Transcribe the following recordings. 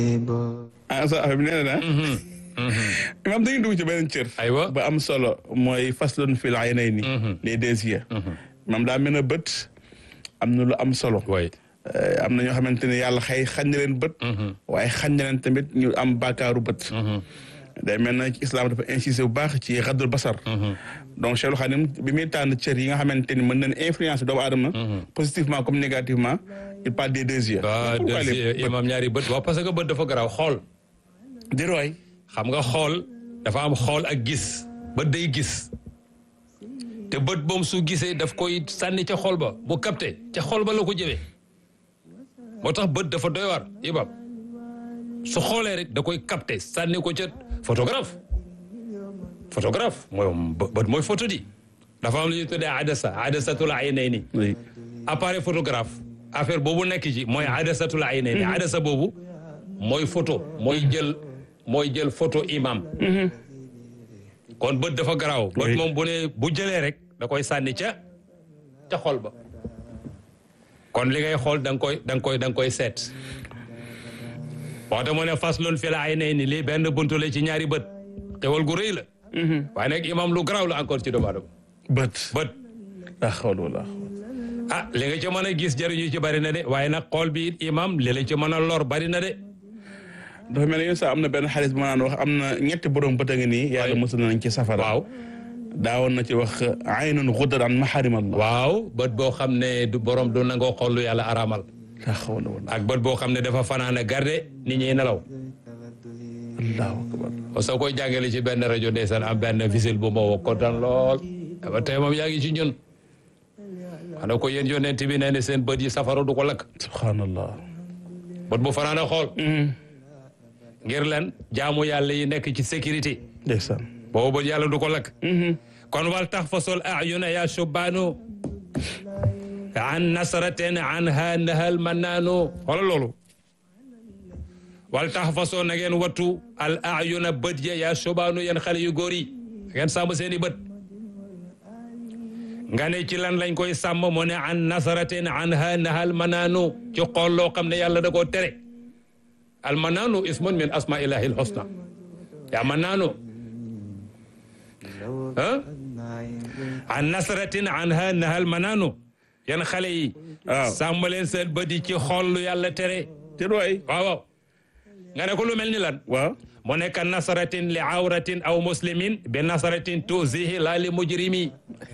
ah sa affaire bi nee na imam dañuy dugg ci beneen cër aywa ba am solo mooy faslun fil aynayni les deux yeux imam daa mel ne bët am na lu am solo way am na ñoo xamante ne yàlla xëy xañ na leen bët waaye xañ na leen tamit ñu am baakaaru bët day mel na ci islam dafa insisté bu baax ci raddul basar donc Cheikhul Khadim bi muy tànn cër yi nga xamante ni mën nañ influence doomu aadama positivement comme négativement il parle des deux yeux waaw pourquoi les bët imam ñaari bët waaw parce que bët dafa garaaw xool di roy xam nga xool dafa am xool ak gis bët day gis te bët moom su gisee daf koy sànni ca xool ba bu capté ca xool ba la ko jëmee moo tax bët dafa doy waar imam su xoolee rek da koy capté sànni ko ca photographe photographe mooy bët mooy photo di dafa am lu ñuy tuddee adasa adasatul aynayni oui appareil photographe affaire boobu nekk ci mooy adasatul aynayni adasa boobu mooy photo mooy jël mooy jël photo imam kon bët dafa garaaw bët Oui. moom bu ne bu jëlee rek da koy sànni ca ca xol ba kon li ngay xool da nga koy da nga koy da nga koy seet waxta mu ne faslun fi la aynayni lii benn buntu la ci ñaari bët xewal gu rëy la waaye nag imam lu garaaw la encore ci doomu aadama bët bët la xawla wala ah li nga ci mën a gis jëriñu ci bari na de waaye nag xool bi it imam li la ci mën a lor bari na de dafa mel ne yéen sax am na benn xaalis bu ma naan wax am na ñetti borom bët a ngi nii yàlla Oui. mosul nañ ci safara waaw daawoon na ci wax aynun guddat an maharim allah waaw bët boo xam ne du borom du nangoo xool lu yàlla araamal la xawla wala ak bët boo xam ne dafa fanaan a garde nit ñi nelaw allahu akbar soo koy jàngale ci benn rajo ndeysaan am benn visil bu ma woo kontaan lool ba tey moom yaa ngi ci ñun xanaa ko yéen yonent bi nee ne seen bët yi safara du ko lakk subhanallah bët bu fanaan a xool ngir lan jaamu yàlla yi nekk ci sécurité ndeysaan boobu bët yàlla du ko lakk kon wal tax fasol ayuna ya subbaanu an nasraten an ha nahal mannaanu wala loolu wal tax fasoo na ngeen wattu al ayuna bët ya ya subbaanu yéen xale yu góor yi ngeen sàmm seeni bët nga ne ci lan lañ koy sàmm mu ne an nasraten an ha nahal mannaanu ci xool loo xam ne yàlla da koo tere al mannaanu ismun min asma ilahi al husna yaa mannaanu ah an nasratin anha nahal manaanu yan xale yi waaw sàmm leen seen bët yi ci xool lu yàlla tere te roy waaw waaw nga ne ko lu mel ni lan waaw mu nekk nasratin li awratin aw muslimin bi nasratin tuzihi laa li mujrimi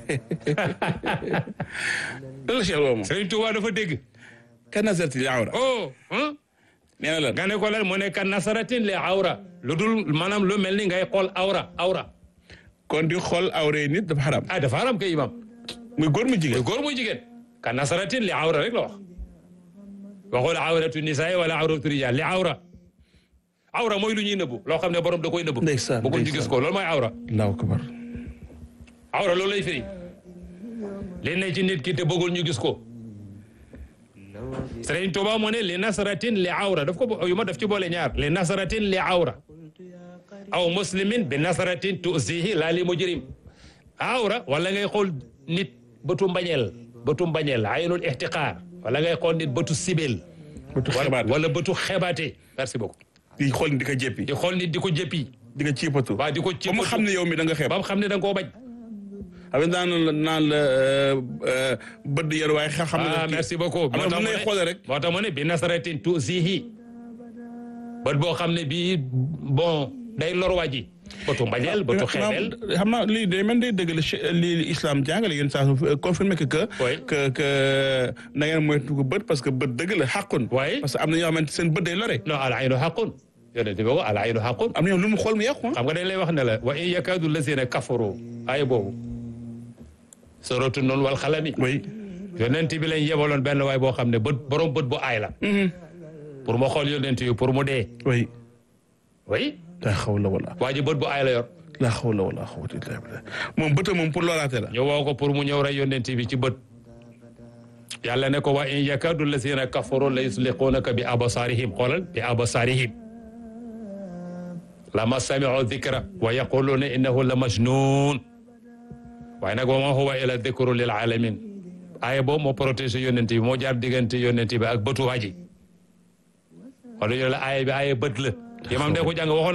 lan la Cheikh Lo moom Sëriñ Tuubaa dafa dégg kan nazarti li awra oh ah nee na lan nga ne ko lan mu nekk nasratin li awra lu dul maanaam lu mel ni ngay xool awra awra kon di xool awra nit dafa xaram ah dafa haram kay imam muy góor mu muy jigéen góor muy jigéen ka nasaratin li awra rek la wax waxul awratu nisaa wala awratu rijaal li awra awra mooy lu ñuy nëbbu loo xam ne borom da koy nëbbu Ndeysaan, bëggul ñu ndeysaan. gis ko loolu mooy awra allahu akbar awra loolu lay firi li ne ci nit ki te bëggul ñu gis ko Sëriñ Tuuba moo ne li nasaratin li awra daf ko bo- yu ma daf ci boole ñaar li nasaratin li awra aw muslimin bi nasaratin tuusihi laa li mujrim awra wala ngay xool nit bëtu mbañeel bëtu mbañeel aynul ihtiqaar wala ngay xool nit bëtu sibeel bëtu wala xebaat wala bëtu xebaate merci beaucoup di xool di ko jéppi di xool nit di ko jëppi di ko ciipatu waa di ko ba mu xam ne yow mi da nga xeeb ba mu xam ne da nga koo bañ xam nga naan la naan la bëdd yar waaye xa- xam ah ne merci beaucoup am na moo bu tax mu lay ne- xoole rek moo tax mu ne bi nasaratin tuusihi bët boo xam ne bii bon day lor waa ji bëtu mbañeel bëtu xeebeel xam naa lii day mel day dëgg la che- lii islam jàngale yéen saa su confirmé que que Oui. que que na ngeen moytu ko bët parce que bët dëgg la xàqun Oui. parce que am na ñoo xamante seen bët day lore non al aynu xaqun yonent bi ko al aynu xaqun am na ñoom lu mu xool mu yàqu ah xam nga dañ lay wax ne la wa in yakaadu lazina kafaru ay boobu soratu noonu wal xalami oui yonent bi lañ yebaloon benn waay boo xam ne bët borom bët bu aay la pour mu xool yonent yi pour mu dee oui oui la xawla wala waa ji bët bu aay la yor la xawla wala xawata illa billah moom bëta moom pour loraate la ñu woo ko pour mu ñëw rey yonent bi ci bët yàlla ne ko wa in yakadu lazina kafaru la yusliqunaka bi abasarihim xoolal bi abasarihim lama samiu dikra wa yaquluna innahu la majnun waaye nag wa ma huwa ila dikru lil alamin aaya boobu moo protégé yonent bi moo jaar diggante yonent bi ak bëtu waaji wala ñu la aaya bi aaya bët la. imaam day ko jàng waxoon